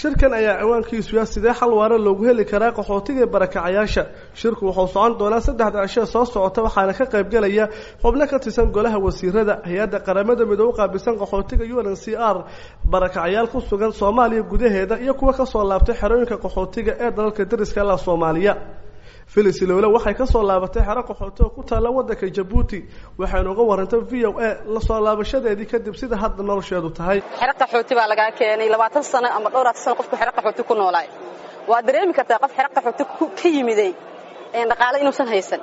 shirkan ayaa ciwaankiisu ah sidee xal waara loogu heli karaa qaxootiga barakacayaasha shirku wuxuu socon doonaa saddexda cisho soo socota waxaana ka qaybgelaya xubno ka tirsan golaha wasiirada hay-adda qaramada midoobe u qaabilsan qaxootiga u n c r barakacayaal ku sugan soomaaliya gudaheeda iyo kuwa kasoo laabtay xerooyinka qaxootiga ee dalalka dariska la soomaaliya filis lowle waxay kasoo laabatay xero qaxooti oo ku taalla waddanka jabuuti waxaynu uga warantay v o a lasoo laabashadeedii kadib sida hadda nolosheedu tahay xero qaxooti baa lagaa keenay labaatan sano ama dhowraatan sano qofku xero qaxooti ku noolaay waa dareemi kartaa qof xero qaxooti ka yimiday dhaqaale inuusan haysan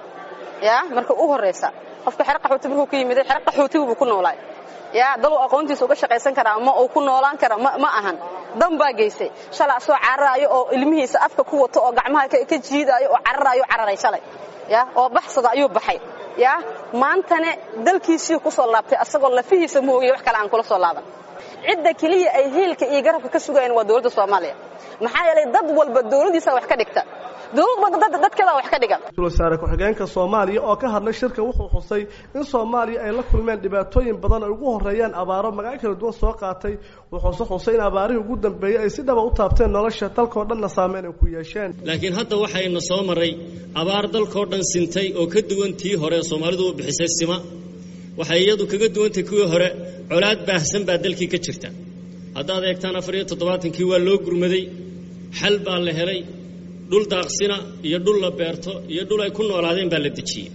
ya marka u horraysa qofka xero qaxooti markuu ka yimiday xero qaxootigubuu ku noolaay ya daluu aqoontiisa uga shaqaysan karaa ma uu ku noolaan kara ma ahan dan baa geysay shalay asoo cararaayo oo ilmihiisa afka ku wato oo gacmaha ka jiidaayo oo cararaayo cararay shalay ya oo baxsada ayuu baxay ya maantane dalkiisii ku soo laabtay asagoo lafihiisa moogiya wax kale aan kula soo laaban cidda keliya ay hiilka iyo garabka ka sugayaan waa dowladda soomaaliya maxaa yeelay dad walba dowladdiisa wax ka dhigta dowlad walba dadkeeda wax ka dhigan wasaare ku-xigeenka soomaaliya oo ka hadlay shirka wuxuu xusay in soomaaliya ay la kulmeen dhibaatooyin badan ay ugu horeeyaan abaaro magaco kala duwan soo qaatay wuxuuse xusay in abaarihii ugu dambeeyey ay si dhaba u taabteen nolosha dalkao dhanna saameyn ay ku yeesheen laakiin hadda waxayna soo maray abaar dalkao dhan sintay oo ka duwan tii hore soomaalidu u bixisay sima waxay iyadu kaga duwantay kuwii hore colaad baahsan baa dalkii ka jirta haddaad eegtaan afar iyo toddobaatankii waa loo gurmaday xal baa la helay dhul daaqsina iyo dhul la beerto iyo dhul ay ku noolaadeen baa la dejiyey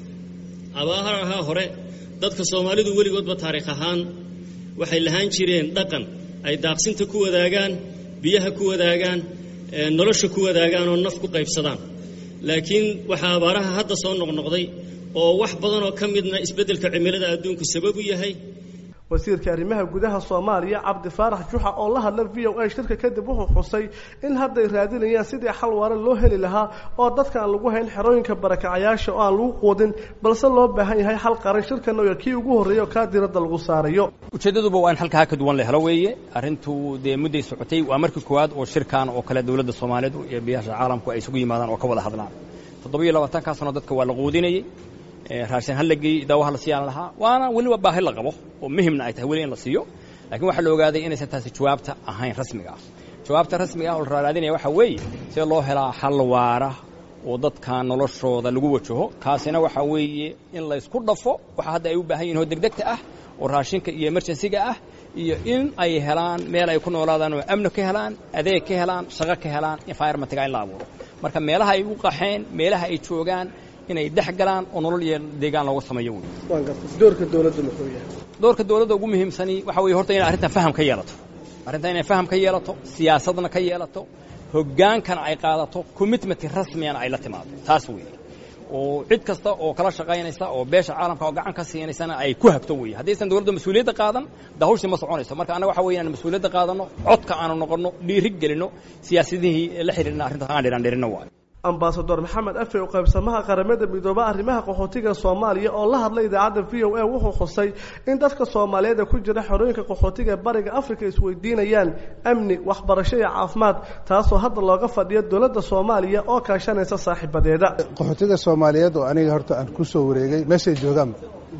abaaraha hore dadka soomaalidu weligoodba taariikh ahaan waxay lahaan jireen dhaqan ay daaqsinta ku wadaagaan biyaha ku wadaagaan nolosha ku wadaagaan oo naf ku qaybsadaan laakiin waxaa abaaraha hadda soo noqnoqday oo wax badan oo ka midna isbeddelka cimilada adduunku sabab u yahay wasiirka arrimaha gudaha soomaaliya cabdi faarax juxa oo la hadla v o a shirka kadib wuxuu xusay in hadday raadinayaan sidii xal waara loo heli lahaa oo dadka aan lagu hayn xerooyinka barakacayaasha oo aan lagu quudin balse loo baahan yahay xal qaran shirkan oo kii ugu horreeya oo kaa diradda lagu saarayo ujeeddaduba waa in halkaa ka duwan la helo weeye arrintu dee mudday socotay waa markii koowaad oo shirkan oo kale dowladda soomaaliyeed iyo biyaasha caalamku ay isugu yimaadaan oo ka wada hadlaan toddobiyo labaatankaa sano dadka waa la quudinayey raashin ha la geeyey daawaha la siiyaan lahaa waana weliba baahi la qabo oo muhimna ay tahay weli in la siiyo laakiin waxaa la ogaaday inaysan taasi jawaabta ahayn rasmiga ah jawaabta rasmiga ah oo la raaraadinaya waxaa weeye sida loo helaa xal waara oo dadka noloshooda lagu wajaho kaasina waxaa weeye in laysku dhafo waxa hadda ay u baahan yihin oo degdegta ah oo raashinka iyo emerjensiga ah iyo in ay helaan meel ay ku noolaadaan oo amni ka helaan adeeg ka helaan shaqo ka helaan environmentga in la abuuro marka meelaha ay u qaxeen meelaha ay joogaan inay dhex galaan oo nolol iyo deegaan looga sameeyo wey doorka dowladda muxuu yahay doorka dowladda ugu muhiimsani waxa weye horta inay arrintan faham ka yeelato arrintan inay faham ka yeelato siyaasadna ka yeelato hoggaankana ay qaadato commitment rasmiyana ay la timaado taas weeye oo cid kasta oo kala shaqaynaysa oo beesha caalamka oo gacan ka siinaysana ay ku hagto weeye haddaysan dowladda mas-uuliyadda qaadan da hawshii ma soconayso marka annaga waxa weya inaan mas-uuliyadda qaadanno codka aanu noqonno dhiiri gelinno siyaasadihii la xidhiirna arrintaas aan dhiran dhirinno waayo ambasador maxamed afe oo qaybsamaha qaramada midoobe arrimaha qaxootiga soomaaliya oo la hadlay idaacadda v o a wuxuu xusay in dadka soomaaliyeed ee ku jira xerooyinka qaxootiga ee bariga africa isweydiinayaan amni waxbarasho iyo caafimaad taasoo hadda looga fadhiyo dowladda soomaaliya oo kaashanaysa saaxiibadeeda qaxootiga soomaaliyeed oo aniga horta aan ku soo wareegay meeshay joogaan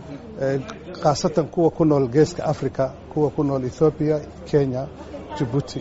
khaasatan kuwa ku nool geeska africa kuwa ku nool ethoobiya kenya jabuuti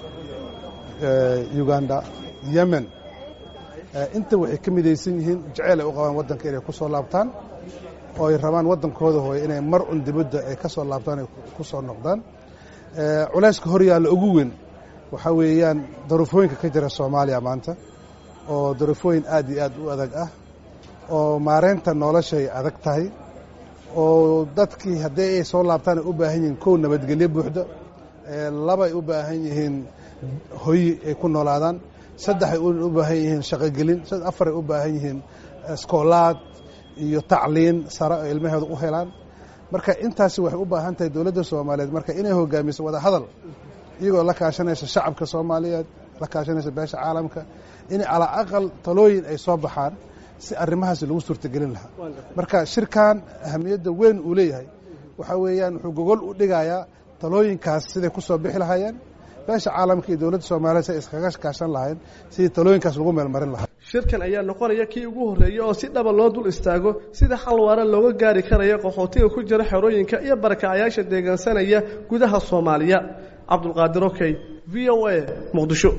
uganda yemen inta waxay ka midaysan yihiin jeceyl ay u qabaan waddanka inay ku soo laabtaan oo ay rabaan waddankooda hooye inay mar un dibadda ay ka soo laabtaan ay ku soo noqdaan culayska hor yaalla ugu weyn waxaa weeyaan daruufooyinka ka jira soomaaliya maanta oo daruufooyin aad iyo aad u adag ah oo maareynta noloshay adag tahay oo dadkii haddii ay soo laabtaan ay u baahan yihiin kow nabadgelyo buuxda labay u baahan yihiin hoyi ay ku noolaadaan saddexay u baahan yihiin shaqogelin afaray u baahan yihiin iskoolaad iyo tacliin sare oo ilmaheedu u helaan marka intaasi waxay u baahan tahay dowladda soomaaliyeed marka inay hogaamiso wada hadal iyagoo la kaashanaysa shacabka soomaaliyeed la kaashanaysa beesha caalamka in calaa aqal talooyin ay soo baxaan si arrimahaasi lagu suurtagelin lahaa marka shirkan ahamiyadda weyn uu leeyahay waxaa weeyaan wuxuu gogol u dhigayaa talooyinkaas siday ku soo bixi lahaayeen beesha caalamka iyo dowladda soomaliya si ay iskaga kaashan lahayn sidii talooyinkaas lagu meelmarin lahaa shirkan ayaa noqonaya kii ugu horreeyey oo si dhaba loo dul istaago sida xal waara looga gaari karayo qaxootiga ku jira xerooyinka iyo barakacayaasha deegaansanaya gudaha soomaaliya cabdulqaadir okey v o a muqdisho